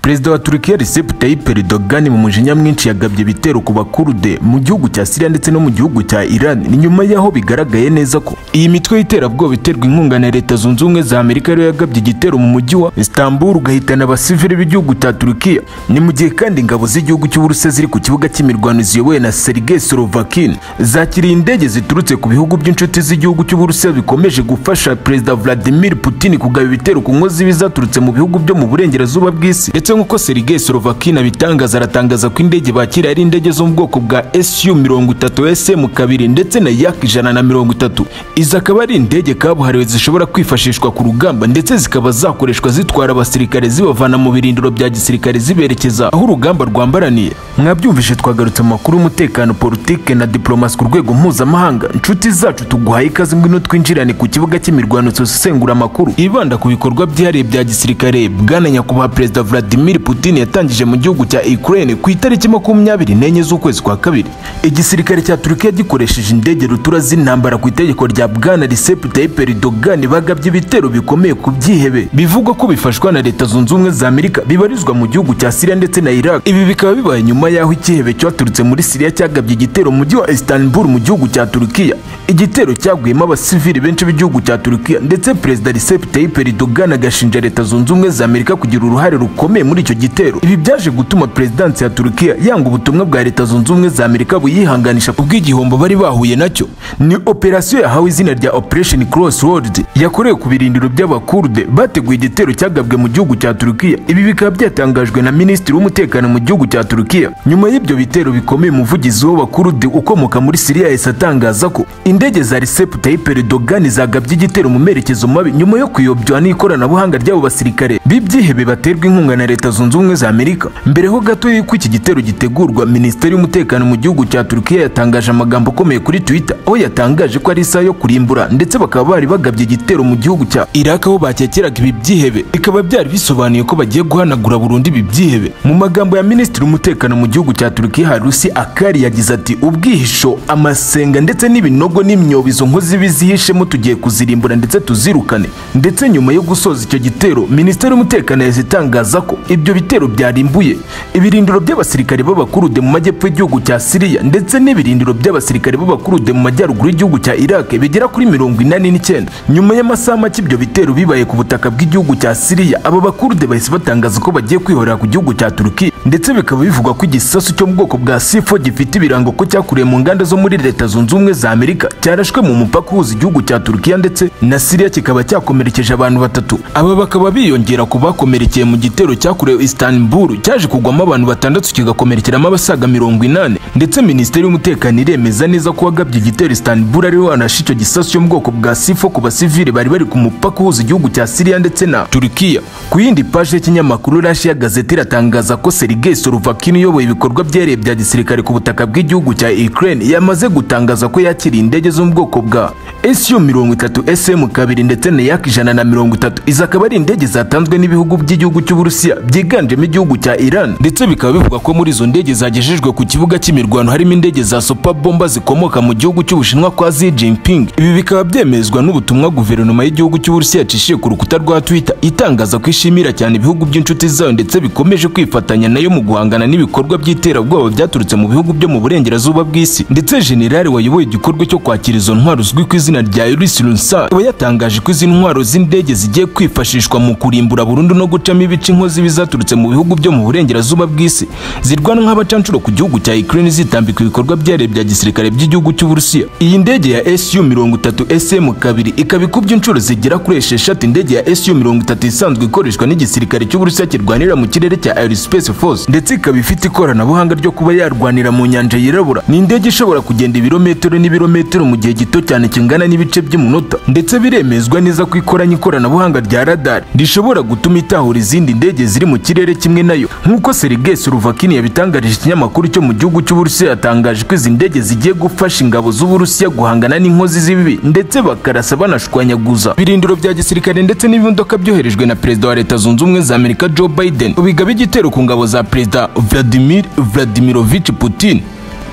perezida wa turukiya recep tayyip erdogan mu mujinya mwinshi yagabye ibitero ku bakurde mu gihugu cya siriya ndetse no mu gihugu cya iran ni nyuma y'aho bigaragaye neza ko iyi mitwe y'iterabwoba iterwa inkunga na leta zunze ubumwe za amerika ariyo yagabye igitero mu mujyi wa istanbul ugahitana abasivili b'igihugu cya turukiya ni mu gihe kandi ingabo z'igihugu cy'uburusiya ziri ku kibuga cy'imirwano ziyobowe na sergei sorovakin zakiriye indege ziturutse ku bihugu by'inshuti z'igihugu cy'uburusiya bikomeje gufasha perezida vladimir putin kugaba ibitero ku nkozi bizaturutse mu bihugu byo mu burengerazuba bw'isi ndetse nk'uko sergei sorovakin abitangaza aratangaza ko indege bakira ari indege zo mu bwoko bwa su mirongo itatu sm kabiri ndetse na yak ijana na mirongo itatu izi akaba ari indege kabuhariwe zishobora kwifashishwa ku rugamba ndetse zikaba zakoreshwa zitwara abasirikare zibavana mu birindiro bya gisirikare ziberekeza aho urugamba rwambaraniye mwabyumvise twagarutse mu makuru y'umutekano politike na diplomasi ku rwego mpuzamahanga inshuti zacu tuguhaye ikaze ngwino twinjirane ku kibuga cy'imirwano isesengura amakuru ibanda ku bikorwa byihariye bya gisirikare bwana nyakubahwa perezida vladimir putin yatangije mu gihugu cya ukraine ku itariki makumyabiri n'enye z'ukwezi kwa kabiri igisirikare cya turukiya gikoresheje indege rutura z'intambara ku itegeko rya bwana recep tayyip erdogan bagabye ibitero bikomeye ku byihebe bivugwa ko bifashwa na leta zunze ubumwe za amerika bibarizwa mu gihugu cya siriya ndetse na iraq ibi bikaba bibaye nyuma y'aho ikihebe cyaturutse muri siriya cyagabye igitero mu mujyi wa istanbul mu gihugu cya turukiya igitero cyaguyemo abasivili benshi b'igihugu cya turukiya ndetse perezida recep tayyip erdogan agashinja leta zunze ubumwe za amerika kugira uruhare rukomeye muri icyo gitero ibi byaje gutuma perezidansi ya turukiya yanga ubutumwa bwa leta zunze ubumwe za amerika buyihanganisha kubw'igihombo bari bahuye nacyo ni operasiyo yahawe izina rya operation cross world yakorewe ku birindiro by'abakurde bateguye igitero cyagabwe mu gihugu cya turukiya ibi bikaba byatangajwe na minisitiri w'umutekano mu gihugu cya turukiya nyuma y'ibyo bitero bikomeye umuvugizi w'abakurde ukomoka muri siriya yahise atangaza ko indege za recep tayyip erdogan zagabye igitero mu merekezo mabi nyuma yo kuyobywa n'ikoranabuhanga ry'abo basirikare b'ibyihebe baterwa inkunga na leta zunze ubumwe za amerika mbere ho gato y'uko iki gitero gitegurwa minisiteri y'umutekano mu gihugu cya turukiya yatangaje amagambo akomeye kuri twitter aho yatangaje ko ari isaha yo kurimbura ndetse bakaba bari bagabye igitero mu gihugu cya iraq aho bakekeraga ibi byihebe bikaba byari bisobanuye ko bagiye guhanagura burundu ibi byihebe mu magambo ya minisitiri w'umutekano mu gihugu cya turukiya harusi akari yagize ati ubwihisho amasenga ndetse n'ibinogo n'imyobo izo nkozi bizihishemo tugiye kuzirimbura ndetse tuzirukane ndetse nyuma yo gusoza icyo gitero minisiteri y'umutekano yahise itangaza ko ibyo bitero byarimbuye ibirindiro by'abasirikare b'abakurude mu majyepfo y'igihugu cya siriya ndetse n'ibirindiro by'abasirikare b'abakurude mu majyaruguru y'igihugu cya iraq bigera kuri mirongo inani n'icyenda nyuma y'amasaha make ibyo bitero bibaye ku butaka bw'igihugu cya siriya aba bakurude bahise batangaza ko bagiye kwihorera ku gihugu cya turukiya ndetse bikaba bivugwa ko igisasu cyo mu bwoko bwa sifo gifite ibirango ko cyakuriye mu nganda zo muri leta zunze ubumwe za amerika cyarashwe mu mupaka uhuza igihugu cya turukiya ndetse na siriya kikaba cyakomerekeje abantu batatu aba bakaba biyongera ku bakomerekeye mu gitero cyakorewe istanbul cyaje kugwamo abantu batandatu kigakomerekeramo abasaga mirongo inani ndetse minisiteri y'umutekano iremeza neza ko wagabye igitero istanbul ariwe wanashe icyo gisasu cyo mu bwoko bwa sifo ku basivili bari bari ku mupaka uhuza igihugu cya siriya ndetse na turukiya ku yindi paje y'ikinyamakuru rashi ya gazeti iratangaza ko sergei sorovakin uyoboye ibikorwa byihariye bya gisirikare ku butaka bw'igihugu cya ukraine yamaze gutangaza ko yakiriye indege zo mu bwoko bwa SU mirongo itatu SM kabiri ndetse na yak ijana na mirongo itatu izi akaba ari indege zatanzwe n'ibihugu by'igihugu cy'Uburusiya byiganjemo igihugu cya Iran ndetse bikaba bivugwa ko muri izo ndege zagejejwe ku kibuga cy'imirwano harimo indege za super bomba zikomoka mu gihugu cy'Ubushinwa kwa Xi Jinping ibi bikaba byemezwa n'ubutumwa guverinoma y'igihugu cy'Uburusiya yacishiye ku rukuta rwa Twitter itangaza ko ishimira cyane ibihugu by'inshuti zayo ndetse bikomeje kwifatanya nayo mu guhangana n'ibikorwa by'iterabwoba byaturutse mu bihugu byo mu burengerazuba bw'isi ndetse generali wayoboye igikorwa cyo kwakira izo ntwaro uzwi ku izina rya Ulysses Runsa akaba yatangaje ko izi ntwaro z'indege zigiye kwifashishwa mu kurimbura burundu no gucamo ibice inkozi bizaturutse mu bihugu byo mu burengerazuba bw'isi zirwana nk'abacancuro ku gihugu cya Ukraine zitambika ibikorwa byihariye bya gisirikare by'igihugu cy'Uburusiya iyi ndege ya SU mirongo itatu SM kabiri ikaba ikubye inshuro zigera kuri esheshatu indege ya SU mirongo itatu isanzwe ikoreshwa n'igisirikare cy'Uburusiya kirwanira mu kirere cya Aerospace Force ndetse ikaba ifite ikoranabuhanga ryo kuba yarwanira mu nyanja yirabura ni indege ishobora kugenda ibirometero n'ibirometero mu gihe gito cyane kingana n'ibice by'umunota ndetse biremezwa neza ko ikoranye ikoranabuhanga rya radar rishobora gutuma itahura izindi ndege ziri mu kirere kimwe nayo nk'uko Sergei Sorovakin yabitangarije ikinyamakuru cyo mu gihugu cy'Uburusiya yatangaje ko izi ndege zigiye gufasha ingabo z'Uburusiya guhangana n'inkozi z'ibibi ndetse bakarasa banashwanyaguza birindiro bya gisirikare ndetse n'ibimodoka byoherejwe na perezida wa leta zunze ubumwe za Amerika Joe Biden bigaba igitero ku ngabo za perezida Vladimir Vladimirovich Putin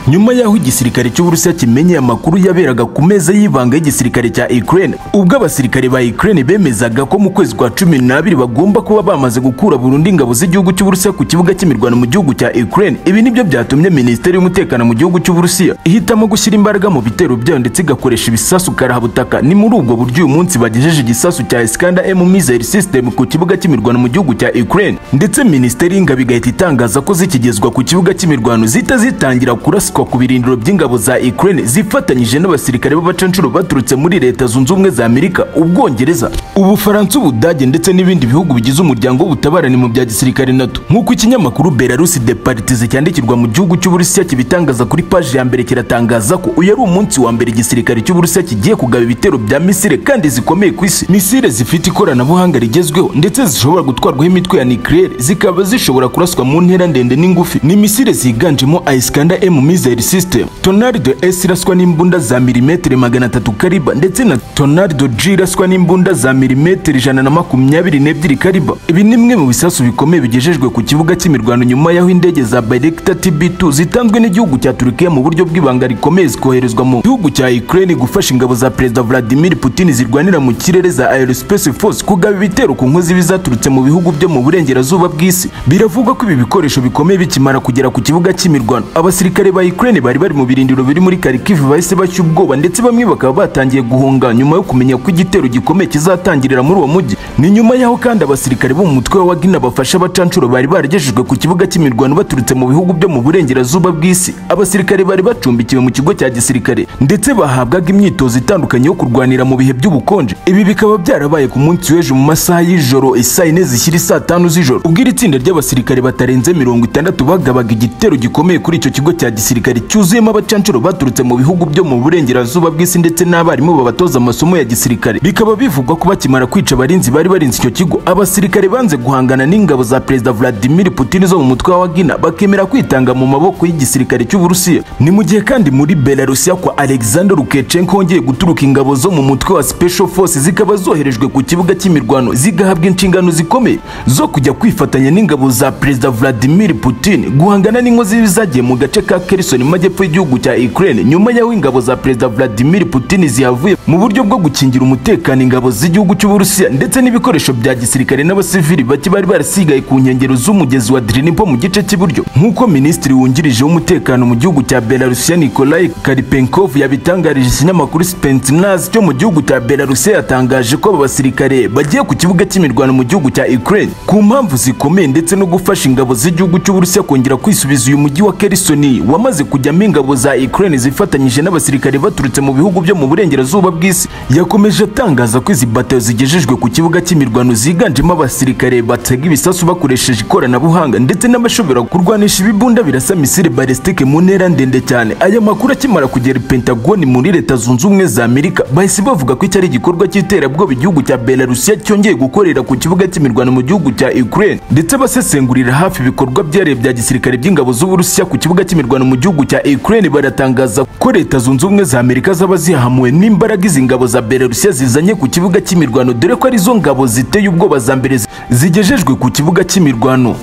nyuma y'aho igisirikare cy'uburusiya kimenye amakuru yaberaga ku meza y'ibanga y'igisirikare cya Ukraine ubwo abasirikare ba Ukraine bemezaga ko mu kwezi kwa cumi n'abiri bagomba kuba bamaze gukura burundu ingabo z'igihugu cy'uburusiya ku kibuga cy'imirwano mu gihugu cya Ukraine ibi nibyo byatumye minisiteri y'umutekano mu gihugu cy'uburusiya ihitamo gushyira imbaraga mu bitero byayo ndetse igakoresha ibisasu karahabutaka ni muri ubwo buryo uyu munsi bagejeje igisasu cya Iskander M missile system ku kibuga cy'imirwano mu gihugu cya Ukraine ndetse minisiteri y'ingabo igahita itangaza ko zikigezwa ku kibuga cy'imirwano zita zitangira kuraswa ku birindiro by'ingabo za Ukraine zifatanyije n'abasirikare b'abacancuro baturutse muri leta zunze ubumwe za Amerika ubwongereza ubufaransa ubudage ndetse n'ibindi bihugu bigize umuryango w'ubutabarani mu bya gisirikare NATO nk'uko ikinyamakuru Belarus de Partize cyandikirwa mu gihugu cy'Uburusiya kibitangaza kuri paji ya mbere kiratangaza ko uyu ari umunsi wa mbere igisirikare cy'Uburusiya kigiye kugaba ibitero bya misile kandi zikomeye ku isi misile zifite ikoranabuhanga rigezweho ndetse zishobora gutwarwaho imitwe ya nucleaire zikaba zishobora kuraswa mu ntera ndende n'ingufi ni misile ziganjemo Iskander M missile system Tornado S iraswa n'imbunda za milimetero magana atatu kariba ndetse na Tornado G iraswa n'imbunda za milimetero ijana na makumyabiri n'ebyiri kariba ibi ni bimwe mu bisasu bikomeye bigejejwe ku kibuga cy'imirwano nyuma y'aho indege za Bayraktar TB2 zitanzwe n'igihugu cya Turkiya mu buryo bw'ibanga rikomeye zikoherezwa mu gihugu cya Ukraine gufasha ingabo za Perezida Vladimir Putin zirwanira mu kirere za Aerospace Force kugaba ibitero ku nkozi bizaturutse mu bihugu byo mu burengerazuba bw'isi biravugwa ko ibi bikoresho bikomeye bikimara kugera ku kibuga cy'imirwano abasirikare ba Ukraine bari bari mu birindiro biri muri Kharkiv bahise bashya ubwoba ndetse bamwe bakaba batangiye guhunga nyuma yo kumenya ko igitero gikomeye kizatangirira muri uwo mujyi ni nyuma y'aho kandi abasirikare bo mu mutwe wa Wagner bafasha abacancuro bari baragejejwe ku kibuga cy'imirwano baturutse mu bihugu byo mu burengerazuba bw'isi abasirikare bari bacumbikiwe mu kigo cya gisirikare ndetse bahabwaga imyitozo itandukanye yo kurwanira mu bihe by'ubukonje ibi bikaba byarabaye ku munsi w'ejo mu masaha y'ijoro isaa yine zishyira isaa tanu z'ijoro ubwo iri tsinda ry'abasirikare batarenze mirongo itandatu bagabaga igitero gikomeye kuri icyo kigo cya gisirikare cyuzuyemo abacancuro baturutse mu bihugu byo mu burengerazuba bw'isi ndetse n'abarimu babatoza amasomo ya gisirikare bikaba bivugwa ko bakimara kwica abarinzi bari barinze icyo kigo abasirikare banze guhangana n'ingabo za perezida Vladimir Putin zo mu mutwe wa Wagner bakemera kwitanga mu maboko y'igisirikare cy'Uburusiya ni mu gihe kandi muri Belarusiya kwa Alexander Lukashenko hongeye guturuka ingabo zo mu mutwe wa Special Forces zikaba zoherejwe ku kibuga cy'imirwano zigahabwa inshingano zikomeye zo kujya kwifatanya n'ingabo za perezida Vladimir Putin guhangana n'inkozi zagiye mu gace ka Kherson mu majyepfo y'igihugu cya Ukraine nyuma y'aho ingabo za perezida Vladimir Putin zihavuye mu buryo bwo gukingira umutekano ingabo z'igihugu cy'Uburusiya ndetse n'ibikoresho bya gisirikare n'abasivili bake bari barasigaye ku nkengero z'umugezi wa Drinipo mu gice cy'iburyo nk'uko minisitiri wungirije w'umutekano mu gihugu cya Belarusiya Nikolai Karpenkov yabitangarije ikinyamakuru Spetsnaz cyo mu gihugu cya Belarusiya yatangaje ko aba basirikare bagiye ku kibuga cy'imirwano mu gihugu cya Ukraine ku mpamvu zikomeye ndetse no gufasha ingabo z'igihugu cy'Uburusiya kongera kwisubiza uyu mujyi wa Kherson wamaze kujyamo ingabo za Ukraine zifatanyije n'abasirikare baturutse mu bihugu byo mu burengerazuba bw'isi yakomeje atangaza ko izi batayo zigejejwe ku kibuga cy'imirwano ziganjemo abasirikare batega ibisasu bakoresheje ikoranabuhanga ndetse n'abashobora kurwanisha ibibunda birasa misile balistike mu ntera ndende cyane aya makuru akimara kugera i Pentagon muri leta zunze ubumwe za Amerika bahise bavuga ko iki ari igikorwa cy'iterabwoba igihugu cya Belarusiya cyongeye gukorera ku kibuga cy'imirwano mu gihugu cya Ukraine ndetse abasesengurira hafi ibikorwa byihariye bya gisirikare by'ingabo z'Uburusiya ku kibuga cy'imirwano mu gihugu cya Ukraine baratangaza ko leta zunze ubumwe za Amerika zaba zihamuwe n'imbaraga izi ngabo za Belarusiya zizanye ku kibuga cy'imirwano dore ko arizo ngabo ziteye ubwoba za mbere zigejejwe ku kibuga cy'imirwano